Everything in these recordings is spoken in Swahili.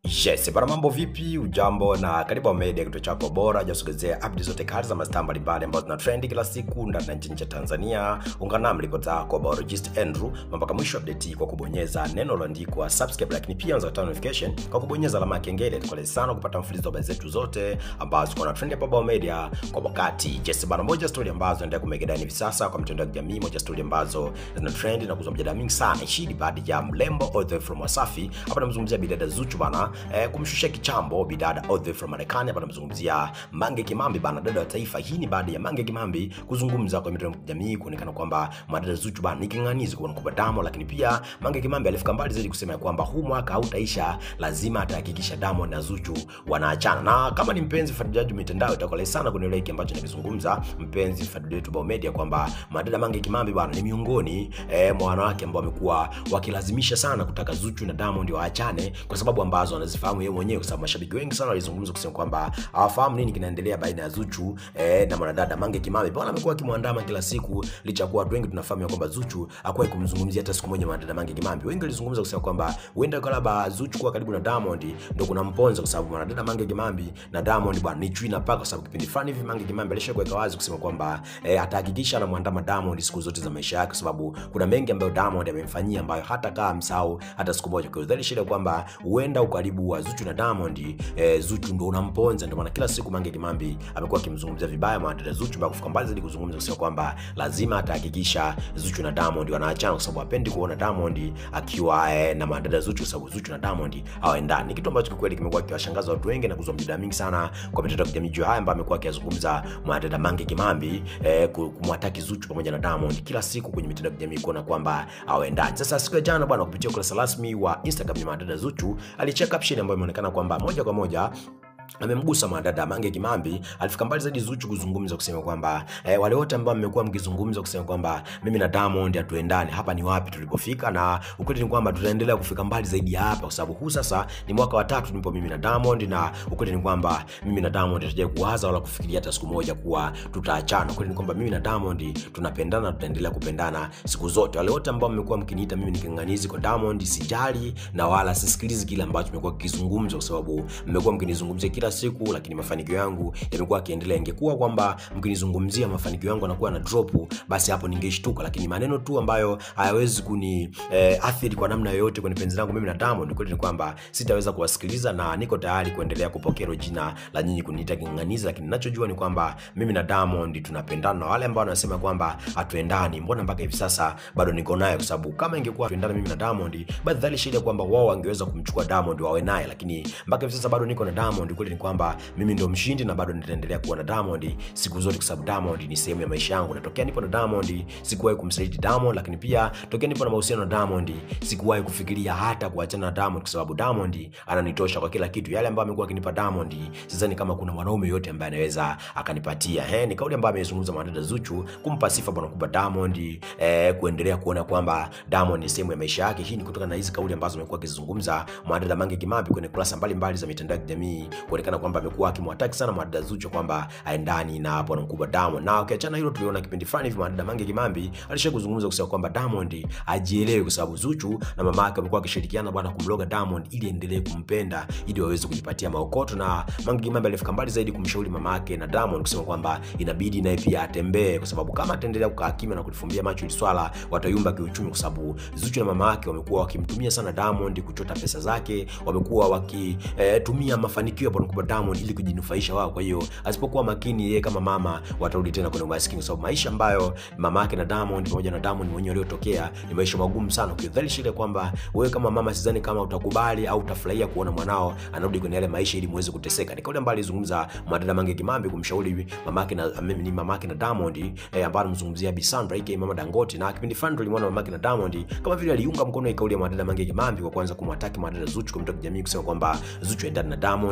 Yes, bana mambo vipi? Ujambo na karibu Wa Media, kituo chako bora jasogezea update zote kali za mastaa mbalimbali ambazo zina trend kila siku ndani na nchi ya Tanzania. Ungana nami ripota yako biologist Andrew mpaka mwisho update hii kwa kubonyeza neno lililoandikwa subscribe, lakini pia unaweza kutana notification kwa kubonyeza alama ya kengele. Tukolee sana kupata mfululizo wa habari zetu zote ambazo ziko na trend hapa Wa Media kwa wakati. Yes, bana moja story ambazo zinaendelea kumegedani hivi sasa kwa mitandao ya kijamii, moja story ambazo zina trend na kuzua mjadala mingi sana. Hii baada ya mlembo all the way from Wasafi. Hapa namzungumzia bidada Zuchu bana eh, kumshusha kichambo bidada all the way from Marekani. Hapa namzungumzia Mange Kimambi bana, dada wa taifa. Hii ni baada ya Mange Kimambi kuzungumza kwa mitandao ya kijamii kuonekana kwamba madada Zuchu bana ni king'anizi kwa kuba damu, lakini pia Mange Kimambi alifika mbali zaidi kusema ya kwamba huu mwaka hautaisha, lazima atahakikisha Diamond na Zuchu wanaachana. Na kama ni mpenzi mfuatiliaji wa mitandao itakuwa sana kunielewa hiki ambacho nakizungumza, mpenzi mfuatiliaji wetu Bao Media, kwamba madada Mange Kimambi bana ni miongoni eh, mwa wanawake ambao wamekuwa wakilazimisha sana kutaka Zuchu na Diamond waachane kwa sababu ambazo anazifahamu yeye mwenyewe, kwa sababu mashabiki wengi sana walizungumza kusema kwamba hawafahamu nini kinaendelea baina ya Zuchu eh, na mwanadada Mange Kimambi. Bwana amekuwa akimwandama kila siku, licha ya kuwa watu wengi tunafahamu ya kwamba Zuchu hakuwahi kumzungumzia hata siku moja mwanadada Mange Kimambi. Wengi walizungumza kusema kwamba huenda kwa labda Zuchu kuwa karibu na Diamond ndio kuna mponza, kwa sababu mwanadada Mange Kimambi na Diamond bwana ni chui na paka, kwa sababu kipindi fulani hivi Mange Kimambi alishakuweka wazi kusema kwamba eh, atahakikisha anamwandama Diamond siku zote za maisha yake, kwa sababu kuna mengi ambayo Diamond amemfanyia ambayo hata kaa msahau hata siku moja. Kwa hiyo dhali shida kwamba huenda ukaribu wa Zuchu na Diamond eh, Zuchu ndo unamponza, ndio maana kila siku Mange Kimambi amekuwa akimzungumzia vibaya mwanadada Zuchu mpaka kufika mbali zaidi kuzungumza kusema kwamba lazima atahakikisha Zuchu na Diamond wanaachana, kwa sababu hapendi kuona Diamond akiwa eh, na mwanadada Zuchu, kwa sababu Zuchu na Diamond hawaendani. Ni kitu ambacho kwa kweli kimekuwa kiwashangaza watu wengi na kuzua mjadala mingi sana kwa mitandao ya kijamii juu haya ambayo amekuwa akiyazungumza mwanadada Mange Kimambi eh, kumwataki Zuchu pamoja na Diamond kila siku kwenye mitandao ya kijamii kuona kwamba hawaendani. Sasa siku ya jana bwana, kupitia ukurasa rasmi wa Instagram ya mwanadada Zuchu alicheka caption ambayo imeonekana kwamba moja kwa moja amemgusa mwanadada Mange Kimambi. Alifika mbali zaidi Zuchu kuzungumza kusema kwamba eh, wale wote ambao mmekuwa mkizungumza kusema kwamba mimi na Diamond hatuendani, hapa ni wapi tulipofika, na ukweli ni kwamba tutaendelea kufika mbali zaidi ya hapa, kwa sababu huu sasa ni mwaka wa tatu nipo mimi na Diamond, na ukweli ni kwamba mimi na Diamond hatujawahi kuwaza wala kufikiria hata siku moja kuwa tutaachana. Ukweli ni kwamba mimi na Diamond tunapendana, tutaendelea kupendana siku zote. Wale wote ambao mmekuwa mkiniita mimi ni king'anizi kwa Diamond, sijali na wala sisikilizi kile ambacho mmekuwa kikizungumza, kwa sababu mmekuwa mkinizungumzia kila siku, lakini mafanikio yangu yamekuwa yakiendelea. Ingekuwa kwamba mkinizungumzia mafanikio yangu anakuwa na drop, basi hapo ningeshtuka, lakini maneno tu ambayo hayawezi kuni eh, athiri kwa namna yoyote kwenye penzi langu mimi na Diamond, kweli ni kwamba sitaweza kuwasikiliza na niko tayari kuendelea kupokea hilo jina la nyinyi kuniita king'anizi, lakini ninachojua ni kwamba mimi na Diamond tunapendana, na wale ambao wanasema kwamba hatuendani, mbona mpaka hivi sasa bado niko naye, kwa sababu kama ingekuwa tuendana mimi na Diamond, basi dhali shida kwamba wao wangeweza kumchukua Diamond wawe naye, lakini mpaka hivi sasa bado niko na Diamond. Kweli ni kwamba mimi ndo mshindi na bado nitaendelea kuwa na Diamond siku zote, kwa sababu Diamond ni sehemu ya maisha yangu. Natokea nipo na Diamond sikuwahi kumsaliti Diamond, lakini pia tokea nipo na mahusiano na Diamond sikuwahi kufikiria hata kuachana na Diamond, kwa sababu Diamond ananitosha kwa kila kitu. Yale ambayo amekuwa akinipa Diamond, sidhani kama kuna mwanaume yote ambaye anaweza akanipatia. Eh, ni kauli ambayo amezungumza mwanadada Zuchu kumpa sifa bwana kubwa Diamond, eh, kuendelea kuona kwamba Diamond ni sehemu ya maisha yake. Hii ni kutokana na hizi kauli ambazo amekuwa akizungumza mwanadada Mange Kimambi kwenye kurasa mbalimbali za mitandao ya kijamii kuonekana kwamba amekuwa akimwataki sana mwanadada Zuchu kwamba aendani na bwana mkubwa Diamond. Na ukiachana hilo, tuliona kipindi fulani hivi mwanadada Mange Kimambi alisha kuzungumza kusema kwamba Diamond ajielewe, kwa sababu Zuchu na mama yake wamekuwa wakishirikiana bwana kumloga Diamond ili endelee kumpenda ili waweze kujipatia maokoto. Na Mange Kimambi alifika mbali zaidi kumshauri mama yake na Diamond kusema kwamba inabidi naye pia atembee, kwa sababu kama ataendelea kukaa kimya na kulifumbia macho ili swala watayumba kiuchumi, kwa sababu Zuchu na mama yake wamekuwa wakimtumia sana Diamond kuchota pesa zake, wamekuwa wakitumia eh, mafanikio ya bwana mkubwa Diamond ili kujinufaisha wao. Kwa hiyo asipokuwa makini, yeye kama mama watarudi tena kwenye umaskini, kwa sababu maisha ambayo mama yake na Diamond pamoja na Diamond mwenyewe waliotokea ni maisha magumu sana. Ukidhalisha ile kwamba wewe kama mama, sidhani kama utakubali au utafurahia kuona mwanao anarudi kwenye yale maisha ili muweze kuteseka. Ni kauli ambayo alizungumza mwanadada Mange Kimambi kumshauri mamake na ni mamake na Diamond eh, ambaye anamzungumzia Bi Sandra aka Mama Dangote, na kipindi fulani tulimwona mamake na Diamond kama vile aliunga mkono ile kauli ya mwanadada Mange Kimambi kwa kwanza kumwataki mwanadada Zuchu kwa mtandao kijamii kusema kwamba Zuchu endana na Diamond wala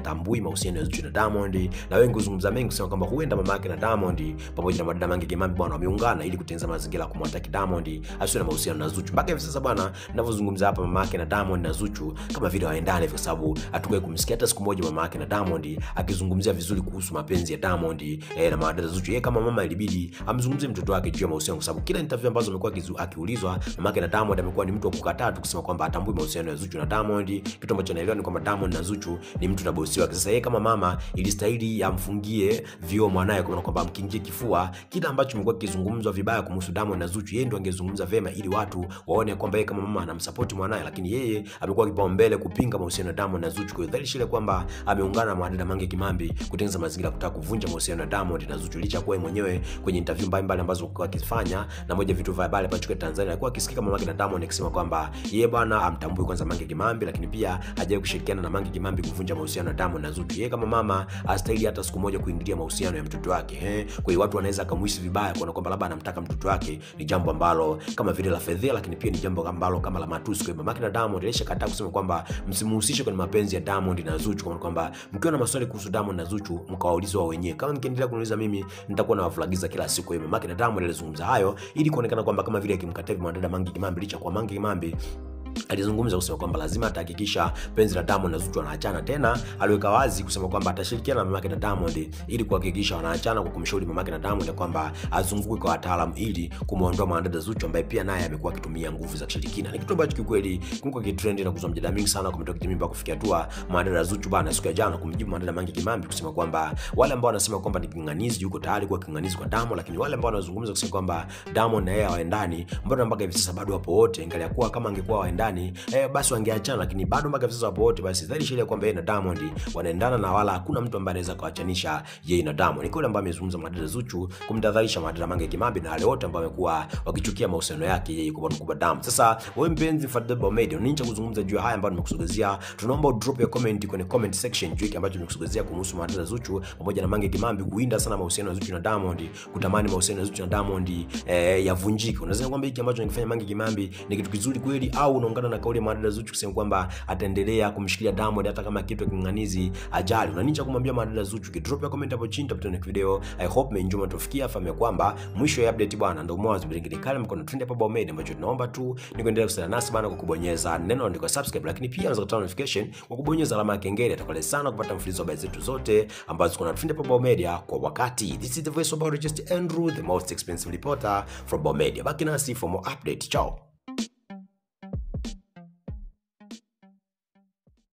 atambui mahusiano ya Zuchu na Diamond, na wengi huzungumza mengi kusema kwamba huenda mama yake na Diamond pamoja na madada Mange Kimambi bwana wameungana ili kutengeneza mazingira ya kumwataki Diamond asiwe na mahusiano na Zuchu. Mpaka hivi sasa bwana, ninavyozungumza hapa, mama yake na Diamond na Zuchu kama vile waendane, kwa sababu hatukuwahi kumsikia hata siku moja mama yake na Diamond akizungumzia vizuri kuhusu mapenzi ya Diamond eh, na madada Zuchu. Yeye kama mama ilibidi amzungumzie mtoto wake juu ya mahusiano, kwa sababu kila interview ambazo amekuwa akiulizwa mama yake na Diamond amekuwa ni mtu wa kukataa tu kusema kwamba atambui mahusiano ya Zuchu na Diamond. Kitu ambacho naelewa ni kwamba Diamond na Zuchu ni mtu na bosi wake. Sasa yeye kama mama ilistahili amfungie vioo mwanaye, kwa kwamba amkingie kifua kila ambacho kimekuwa kizungumzwa vibaya kumhusu Diamond na Zuchu, yeye ndo angezungumza vema ili watu waone kwamba yeye kama mama anamsupport mwanaye, lakini yeye amekuwa kipaumbele kupinga mahusiano ya Diamond na Zuchu. Kwa hiyo dhahiri shile kwamba ameungana na mwanadada Mange Kimambi kutengeneza mazingira ya kutaka kuvunja mahusiano ya Diamond na Zuchu, licha kuwa yeye mwenyewe kwenye interview mbalimbali ambazo alikuwa akifanya na moja vitu vya habari hapa Tanzania alikuwa akisikika mama yake na Diamond akisema kwamba yeye bwana amtambui kwanza Mange Kimambi, lakini pia hajawahi kushirikiana na Mange Kimambi kuvunja mahusiano ya Diamond na Zuchu. Yeye kama mama hastahili hata siku moja kuingilia mahusiano ya mtoto wake eh. Kwa hiyo watu wanaweza kumhisi vibaya kuona kwamba labda anamtaka mtoto wake, ni jambo ambalo kama vile la fedhea, lakini pia ni jambo ambalo kama la matusi. Kwa hiyo mama yake na Diamond alishakataa kusema kwamba msimuhusishe kwenye mapenzi ya Diamond na Zuchu, kwa kwamba mkiwa na maswali kuhusu Diamond na Zuchu mkawaulize wao wenyewe. Kama mkiendelea kuniuliza mimi, nitakuwa na wafulagiza kila siku. Kwa hiyo mama yake na Diamond alizungumza hayo ili kuonekana kwamba kama vile akimkataa mwanadada Mange Kimambi, licha kwa Mange Kimambi alizungumza kusema kwamba lazima atahakikisha penzi la Diamond na Zuchu wanaachana. Tena aliweka wazi kusema kwamba atashirikiana na mamake na Diamond ili kuhakikisha wanaachana, kwa kumshauri mamake na Diamond kwamba azunguke kwa wataalamu ili kumuondoa mwanadada Zuchu ambaye pia naye amekuwa akitumia nguvu za kishirikina. Ni kitu ambacho kikweli kimekuwa kitrend na kuzua mjadala mingi sana kwa mitandao ya kijamii mpaka kufikia hatua mwanadada Zuchu bana siku ya jana kumjibu mwanadada Mange Kimambi kusema kwamba wale ambao wanasema kwamba ni kinganizi, yuko tayari kuwa kinganizi kwa Diamond, lakini wale ambao wanazungumza kusema kwamba Diamond na yeye hawaendani, mbona mpaka hivi sasa bado wapo wote, ingalia kuwa kama angekuwa hawaendani eh, basi wangeachana, lakini bado mpaka sasa wapo wote. Basi dhahiri shile kwamba yeye na Diamond wanaendana na wala hakuna mtu ambaye anaweza kuachanisha yeye na Diamond. Ni kule ambaye amezungumza mwanadada Zuchu kumtadharisha mwanadada Mange Kimambi na wale wote ambao wamekuwa wakichukia mahusiano yake yeye kwa kwa Diamond. Sasa wewe mpenzi Fadhili Media, unanicha kuzungumza juu ya haya ambayo nimekusogezea. Tunaomba udrop ya comment kwenye comment section juu ya ambacho nimekusogezea kuhusu mwanadada Zuchu pamoja na Mange Kimambi kuinda sana mahusiano ya Zuchu na Diamond, kutamani mahusiano ya Zuchu na Diamond eh, yavunjike. Unaweza kwamba hiki ambacho nikifanya Mange Kimambi ni kitu kizuri kweli au unaungana na kauli ya mwanadada Zuchu kusema kwamba ataendelea kumshikilia Diamond hata kama kitu kinganizi ajali. Unanicha kumwambia mwanadada Zuchu, kidrop ya comment hapo chini, tutapata next video. I hope mmeenjoy mtofikia, fahamu kwamba mwisho ya update bwana ndio mwanzo bilingini kale mkono trend hapa Bao Media, ambacho tunaomba tu ni kuendelea kusana nasi bana kwa kubonyeza neno andiko subscribe, lakini pia unaweza kutoa notification kwa kubonyeza alama ya kengele. Atakale sana kupata mfululizo wa habari zetu zote ambazo kuna trend hapa Bao Media kwa wakati. This is the voice of just Andrew, the most expensive reporter from Bao Media. Baki nasi for more update. Ciao.